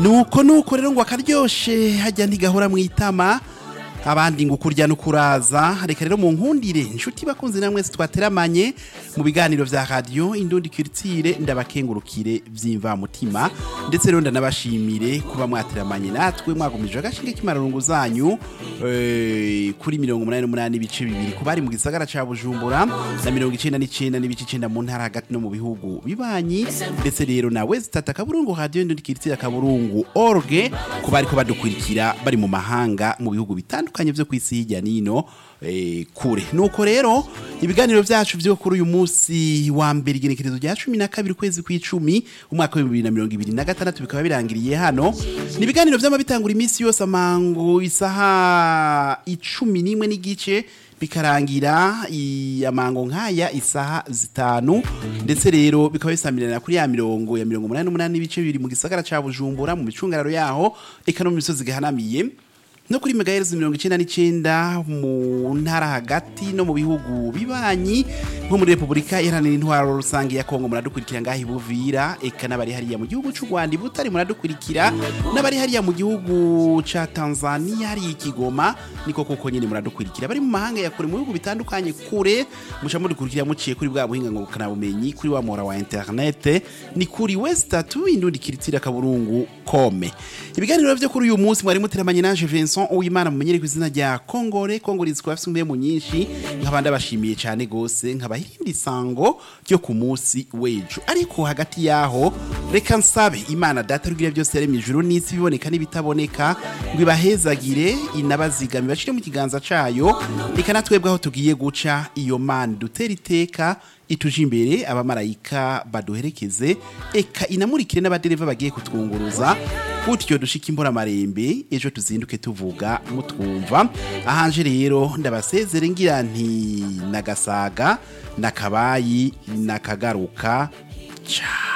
nuko nuko rero ngo akaryoshe hajya ntigahora mu itama abandi ngo kurya no kuraza reka rero mu nkundire inshuti bakunze namwe twateramanye mu biganiro vya radio indundi culture ndabakengurukire vy'imvamutima ndetse rero ndanabashimire kuba mwateramanye natwe mwagumije agashinge k'imararungu zanyu eh, kuri mirongo umunani n'umunani ibice bibiri ku bari mu gisagara ca bujumbura na mirongo icenda n'icenda n'ibice icenda mu ntara hagati no mu bihugu bibanyi ndetse rero nawe zitata akaburungu radio indundi culture akaburungu org ku bariko badukurikira bari mu mahanga mu bihugu bitandukanye vyo kw'isi hirya nino eh, kure nuko rero ibiganiro vyacu vyo kuri uyu munsi wa mbere igenekerezo rya cumi na kabiri ukwezi kw'icumi umwaka w'ibihumbi bibiri na mirongo ibiri na gatandatu bikaba birangiriye hano ni ibiganiro vyama bitangura iminsi yose amango isaha icumi n'imwe n'igice bikarangira i- amango nk'aya isaha zitanu ndetse rero bikaba bisamirana kuri ya mirongo ya mirongo umunani n'umunani n'ibice bibiri mu gisagara ca bujumbura mu micungararo yaho eka no mu misozi gahanamiye no kuri megahertz mirongo icenda n'icenda mu ntara hagati no mu bihugu bibanyi nko muri repubulika iharanira intwaro rusange ya kongo muradukurikira ngaho ibuvira eka n'abari hariya mu gihugu c'u rwanda i butare muradukurikira n'abari hariya mu gihugu ca tanzania hariya ikigoma niko koko nyene muradukurikira bari mu mahanga ya kure mu bihugu bitandukanye kure muca mudukurikira muciye kuri bwa buhinga ngurukana bumenyi kuri wa mora wa internet ni kuri westatu indundi kiritira kaburungu kome ibiganiro vyo kuri uyu munsi mwari muteramanye nanje Vincent Uwimana mumenyere ku izina rya Kongore Kongore izwi afite umwe nyinshi nkaba ndabashimiye cyane gose nkabahindi sango ryo ku munsi wejo ariko hagati yaho reka nsabe Imana data rugira byose yaremye ijuru n'isi biboneka n'ibitaboneka ngo ibahezagire inabazigame bashire mu kiganza cayo reka natwebwe aho tugiye guca iyo mana dutera iteka ituje imbere abamarayika baduherekeze eka inamurikire n'abadereva bagiye kutwunguruza gutyo dushika imbora marembe ejo tuzinduke tuvuga mutwumva ahanje rero ndabasezere ngira nti nagasaga nakabayi nakagaruka ciao